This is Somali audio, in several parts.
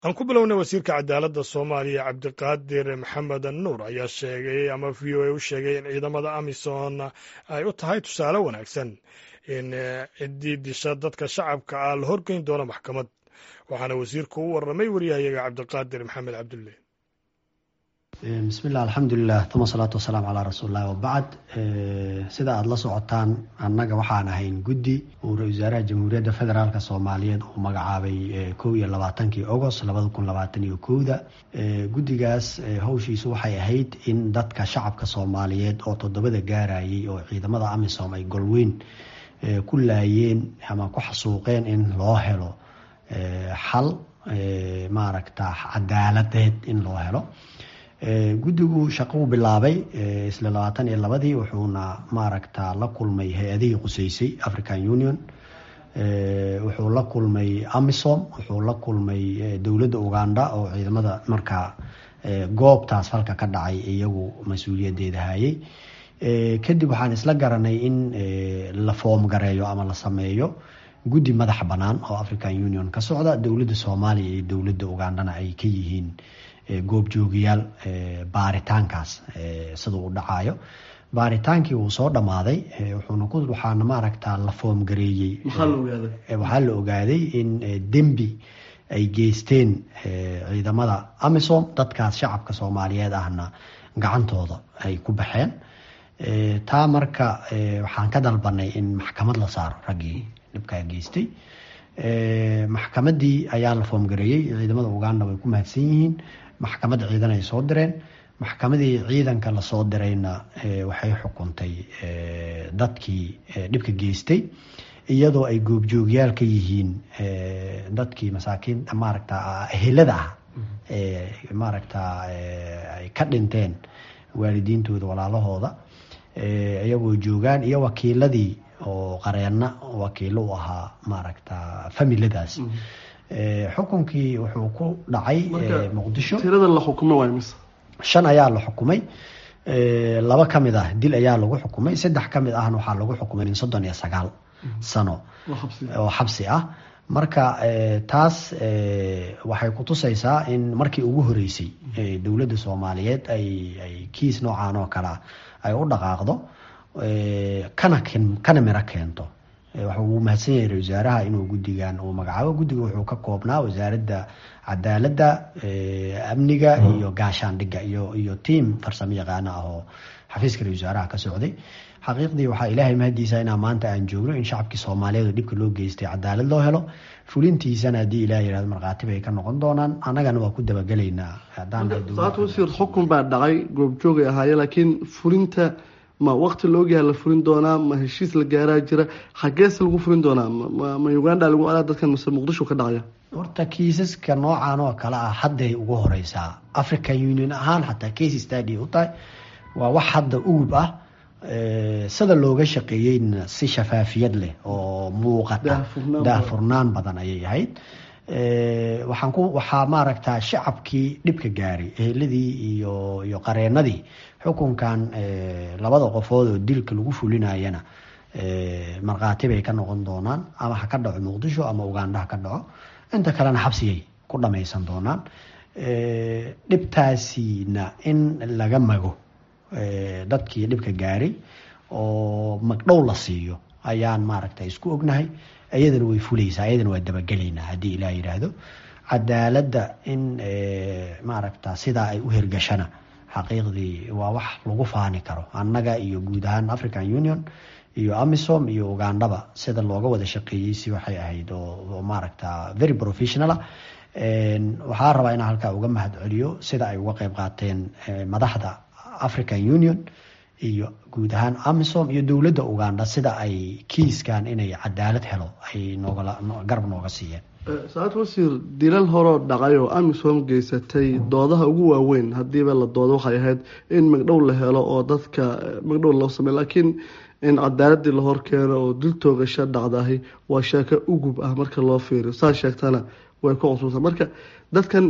aan ku bilownay wasiirka cadaaladda soomaaliya cabdiqaadir maxamed nuur ayaa sheegay ama v o a u sheegay in ciidamada amisom ay u tahay tusaale wanaagsan in ciddii disha dadka shacabka ah la horgeyn doono maxkamad waxaana wasiirku u warramay waryahayaga cabdiqaadir maxamed cabdulle bismillahi alxamdulilah uma salaatu wasalaamu calaa rasuulillahi wabacd sida aada la socotaan annaga waxaan ahayn guddi uu ra-isul wasaaraha jamhuuriyadda federaalk soomaaliyeed uu magacaabay kow iyo labaatankii agost labada kun labaatan iyo kowda guddigaas howshiisu waxay ahayd in dadka shacabka soomaaliyeed oo toddobada gaarayay oo ciidamada amisom ay golweyn ku laayeen ama ku xasuuqeen in loo helo xal maaragta cadaaladeed in loo helo guddigu shaqou bilaabay isla labaatan iyo labadii wuxuuna maaragta la kulmay hay-adihii quseysay african union wuxuu la kulmay amisom wuxuu la kulmay dowladda uganda oo ciidamada markaa goobtaas falka ka dhacay iyagu mas-uuliyadeeda hayay kadib waxaan isla garanay in la foom gareeyo ama la sameeyo guddi madax bannaan oo african union ka socda dowladda soomaaliya iyo dowladda ugandana ay ka yihiin goobjoogayaal baaritaankaas siduu u dhacayo baaritaankii wuu soo dhammaaday wuxuuna ku waxaana maaragta la foom gareeyey waxaa la ogaaday in dembi ay geysteen ciidamada amisom dadkaas shacabka soomaaliyeed ahna gacantooda ay ku baxeen taa marka waxaan ka dalbanay in maxkamad la saaro raggii dhibkaa geystay maxkamadii ayaa la foomgareeyey ciidamada uganda way ku mahadsan yihiin maxkamad ciidan ay soo direen maxkamadii ciidanka lasoo dirayna waxay xukuntay dadkii dhibka geystay iyadoo ay goobjoogyaal ka yihiin dadkii masaakiin maaragta ehelada ah maaragta ay ka dhinteen waalidiintooda walaalahooda iyagoo joogaan iyo wakiiladii oo qareena wakiilo u ahaa maaragta familadaas xukunkii wuxuu ku dhacay muqdisho tirada la xukumo waay mise shan ayaa la xukumay laba ka mid ah dil ayaa lagu xukumay saddex ka mid ahna waxaa lagu xukumay in soddon iyo sagaal sano oo xabsi ah marka taas waxay kutusaysaa in markii ugu horeysay dowladda soomaaliyeed ay ay kiis noocan oo kalea ay u dhaqaaqdo kana kana miro keento wuu mahadsan yahay ra-isul wasaaraha inuu guddigan uu magacaabo guddiga wuxuu ka koobnaa wasaaradda cadaaladda amniga iyo gaashaandhigga iyo iyo tiam farsamo yaqaano ah oo xafiiska ra-isul wasaaraha ka socday xaqiiqdii waxaa ilaahay mahadiisa inaa maanta aan joogno in shacabkii soomaaliyeed oo dhibka loo geystay cadaalad loo helo fulintiisana haddii ilaah yihahdo markhaatib ay ka noqon doonaan annagana waa ku dabagelaynaa saata wasiir xukun baa dhacay goobjoogay ahaaye laakiin fulinta ma waqti la ogyaha la furin doonaa ma heshiis la gaaraa jira xagees lagu furin doonaa ma uganda lagu alaa dadkan mase muqdisho ka dhacaya horta kiisaska noocan oo kale ah hadday ugu horeysaa african union ahaan xataa case stady u tahay waa wax hadda ugub ah sida looga shaqeeyeyna si shafaafiyad leh oo muuqata daahfurnaan badan ayay ahayd waxaan ku waxaa maaragta shacabkii dhibka gaaray eheladii iyo iyo qareenadii xukunkan labada qofood oo dilka lagu fulinayana markhaati bay ka noqon doonaan ama ha ka dhaco muqdisho ama uganda ha ka dhaco inta kalena xabsigay ku dhamaysan doonaan dhibtaasina in laga mago dadkii dhibka gaaray oo magdhow la siiyo ayaan maaragta isku ognahay iyadana way fuleysaa iyadana waa dabagelaynaa haddii ilaah yidhaahdo cadaaladda in maaragta sidaa ay u hirgashana xaqiiqdii waa wax lagu faani karo annaga iyo guud ahaan african union iyo amisom iyo ugandaba sida looga wada shaqeeyey si waxay ahayd oo maaragta very professionala waxaa rabaa inaan halkaa uga mahad celiyo sida ay uga qeyb qaateen madaxda african union iyo guud ahaan amisom iyo dowladda uganda sida ay kiiskan inay cadaalad helo ay noogala garab nooga siiyeen saacad wasiir dilal horoo dhacay oo amisom geysatay doodaha ugu waaweyn hadiiba la doodo waxay ahayd in magdhow la helo oo dadka magdhow loo sameyo laakiin in cadaaladii la horkeeno oo dil toogasho dhacdahay waa sheeko ugub ah marka loo fiiriyo saa sheegtana way ku cusubta marka dadkan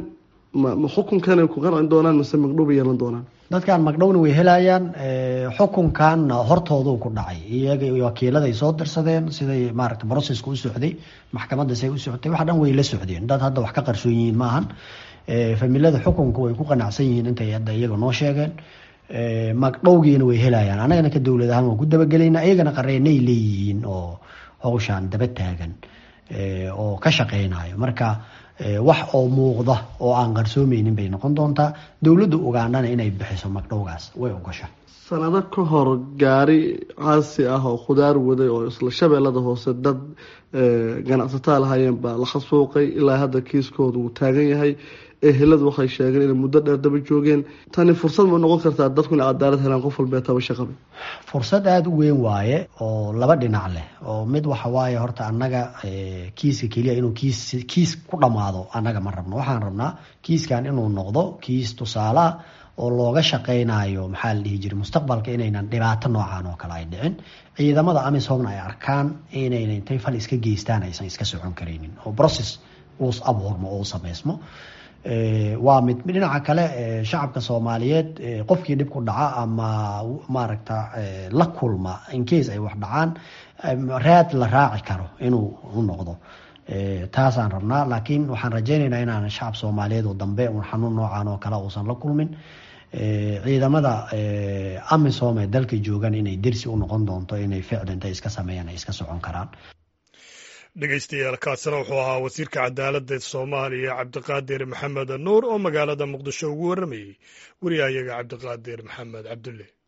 ma ma xukunkanay ku qancin doonaan mise magdhow bay yeelan doonaan dadkan magdhowna way helayaan xukunkanna hortooduu ku dhacay iyaga wakiiladay soo dirsadeen siday maaragta brocesska u socday maxkamadda say u socotay wax dhan way la socdeen dad hadda wax ka qarsoon yihiin maahan familada xukunka way ku qanacsan yihiin intay hadda iyaga noo sheegeen magdhowgiina way helayaan annagana ka dowlad ahaan waan ku dabagelayna iyagana qareenay leeyihiin oo hawshaan daba taagan oo ka shaqeynayo marka wax oo muuqda oo aan qarsoomeynin bay noqon doontaa dowladda ugandhana inay bixiso magdhowgaas way ogasha sanado ka hor gaari caasi ah oo khudaar waday oo isla shabeellada hoose dad ganacsataa lahaayeen baa la khasuuqay ilaa hadda kiiskooda uu taagan yahay eheladu waxay sheegeen inay muddo dheer daba joogeen tani fursad ma noqon kartaa dadku inay cadaalad helaan qof walbee taba shaqaba fursad aada u weyn waaye oo laba dhinac leh oo mid waxa waaye horta annaga kiiska keliya inuu kiis kiis ku dhammaado annaga ma rabno waxaan rabnaa kiiskan inuu noqdo kiis tusaalea oo looga shaqeynayo maxaa la dhihi jiray mustaqbalka inaynan dhibaato noocan oo kale ay dhicin ciidamada amisomna ay arkaan inayna intay fal iska geystaan aysan iska socon karaynin oo process uu abuurmo oo u sameysmo waa mid dhinaca kale shacabka soomaaliyeed qofkii dhib ku dhaca ama maaragta la kulma incase ay wax dhacaan raad la raaci karo inuu u noqdo taasaan rabnaa laakiin waxaan rajeyneynaa inaan shacab soomaaliyeed oo dambe un xanuun noocan oo kale uusan la kulmin ciidamada amisom ee dalka joogan inay dersi u noqon doonto inay ficli intay iska sameeyaan ay iska socon karaan dhegeystayaal kaasina wuxuu ahaa wasiirka cadaaladda soomaaliya cabdiqaadir maxamed nuur oo magaalada muqdisho ugu warramayey wariyahayaga cabdiqaadir maxamed cabdulle